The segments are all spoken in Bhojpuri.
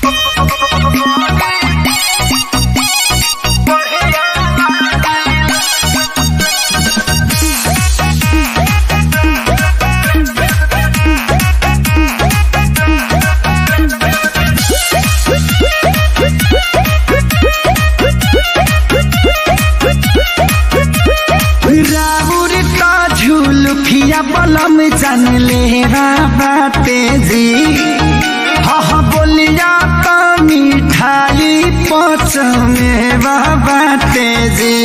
राउर का झुलफिया बलम जान ले बाटे जी हा हा बोलिया तो मिठाई पच में बाटे जी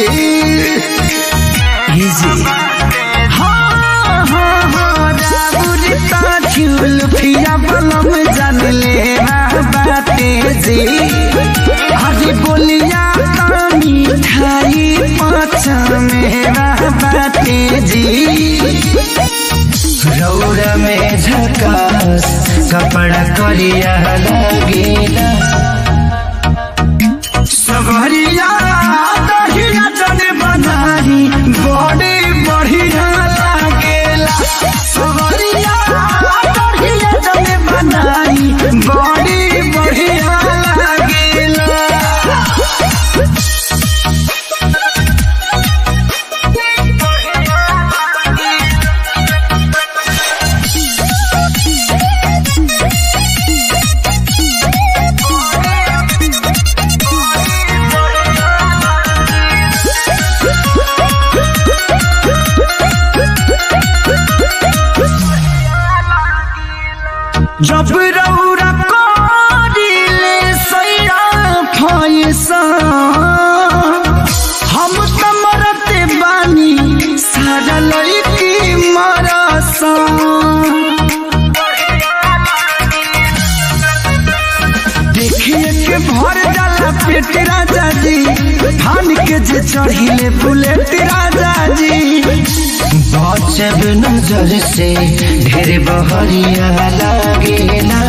ये जी हाँ हाँ हाँ राउर का झुलफिया बलम जान ले बाटे जी हरी बोलिया तो मिठाई पच में बाटे जी रौरा में झकास कपड़ा करिया लगेला सबरिया दहिया जने बनाई बड़े बढ़िया लागेला सबरिया दहिया जने बनाई बड़े बढ़िया लागेला जब रौरा करिले सैरा फैसा हम त मरते बानी सारा लड़की मरसा देखिए के भर जाला पेट राजा जी धान के जे चढ़िले बुलेट राजा जी बचब नजर से ढेर बहरिया लागेला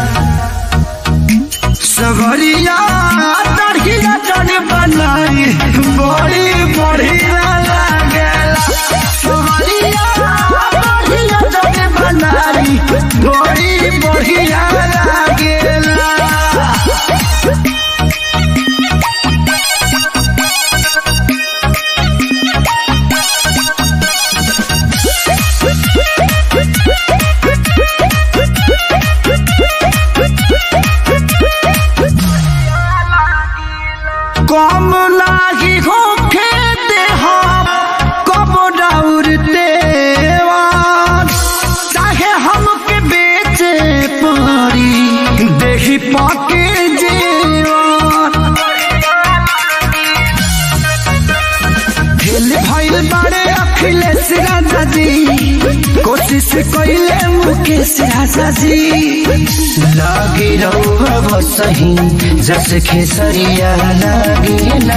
सगरिया तड़िया जन बनाई बड़ी बढ़िया लागेला सगरिया तड़िया जन बनाई बड़ी बढ़िया लागेला कम लागी होखे देहा कब दौड़ते चाहे हमके बेचे पड़ी देही पाके जेवान फेल भइल बारे अखिलेश राजा जी कोशिश कइले मुकेश राजा जी लागी रहुआ सही जस खेसरिया लागेला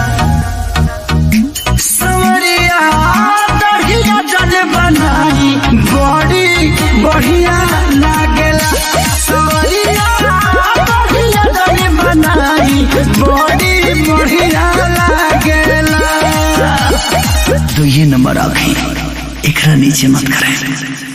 सवरिया दढ़िया जल बनाई बड़ी बढ़िया लागेला सवरिया दढ़िया जल बनाई बड़ी बढ़िया लागेला तो ये नंबर आखिर एकरा नीचे मत करें